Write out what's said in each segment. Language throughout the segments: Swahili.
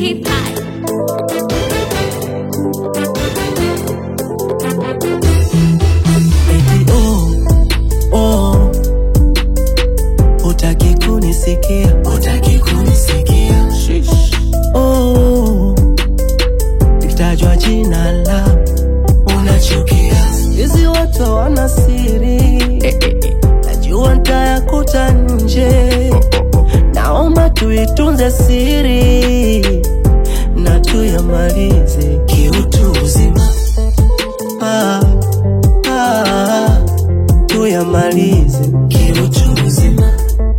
T-Pie. Eti oh, oh, utaki kunisikia, utaki kunisikia. Oh, nikitajwa jina la unachukia. Hizi watu wana siri, najua ntayakuta nje. Naomba tuitunze siri na tuyamalize kiutu uzima. Ah, ah, tuyamalize kiutu uzima.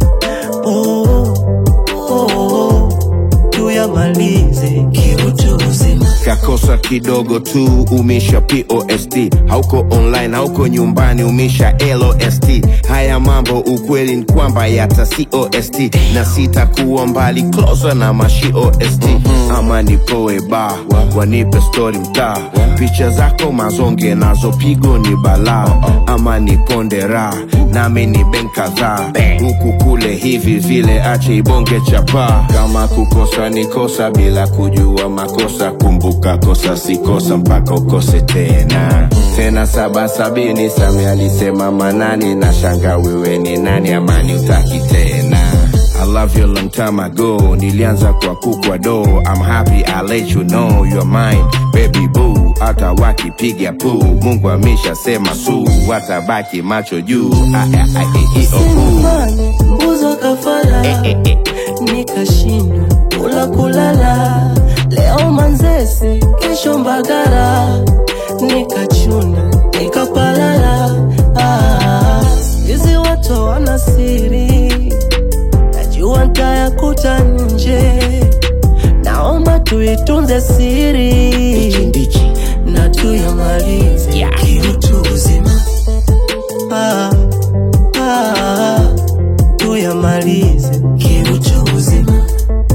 Oh, oh, oh, tuyamalize kiutu uzima. kakosa kidogo tu umisha post hauko online hauko nyumbani umisha lost haya mambo ukweli ni kwamba yata cost na sitakuwa mbali closer na mashiost ama nipoe ba wanipe story mtaa picha zako mazonge nazo pigo ni balaa ama niponde raha nami ni ben kadhaa huku kule hivi vile ache ibonge chapaa kama kukosa ni kosa bila kujua makosa kumbuka kosa si kosa mpaka ukose tena tena saba sabini sami alisema manani na shanga wewe ni nani amani utaki tena I love you long time ago nilianza kwa kukwa do I'm happy I let you know you're mine baby boo hata wakipiga puu Mungu ameshasema su watabaki macho juu Ah, ah, ah, eh, eh, oh, ooh. Sinemani mbuzo kafara nikashindwa kula kulala leo manzese kesho mbagara nikachuna nikapalala Ah, hizi watu wana siri najua ntayakuta nje naomba tuitunze siri na tuyamalize kiutu uzima ah, ah, tuyamalize kiutu uzima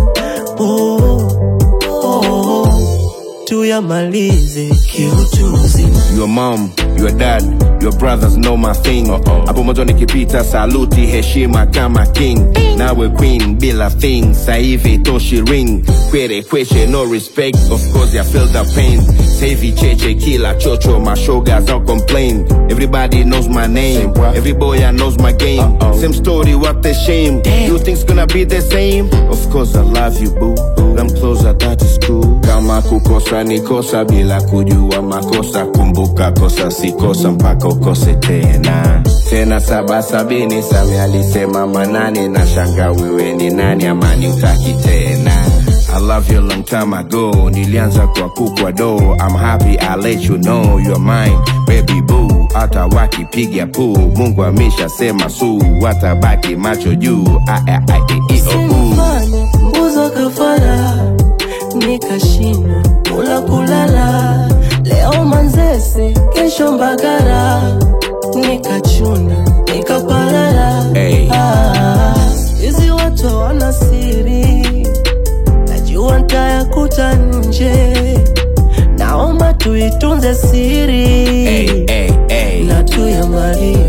oh, oh, tuyamalize kiutu uzima Your mom, your dad, your brothers know my thing. Hapo mwanzo nikipita saluti heshima kama king. Nawe queen bila thing, sa hivi toshi ring. Kwere kweche no respect, of course I feel the pain. Savi cheche kila chocho, my shogas don't complain. Everybody knows my name, every boy I knows my game. Same story, what the shame. You think's gonna be the same? Of course I love you boo, I'm closer that is cool. Kama kukosa ni kosa bila kujua makosa, kumbuka kosa si kosa mpaka ukose tena. Tena saba sabini Sami alisema manani, na shanga wewe ni nani, amani utaki tena. I love you long time ago, nilianza kwa kukwa do. I'm happy I let you know you're mine, baby boo. Hata wakipiga puu, Mungu ameshasema su, watabaki macho juu. Ah, ah, ah, eh, eh, oh, ooh. Sinemani mbuzo kafara nikashindwa kula kulala leo manzese kesho mbagara nikachuna nikapalala Hey. Ah, hizi watu wana siri najua ntayakuta nje naomba tuitunze siri Hey, hey, hey. na tuyamalize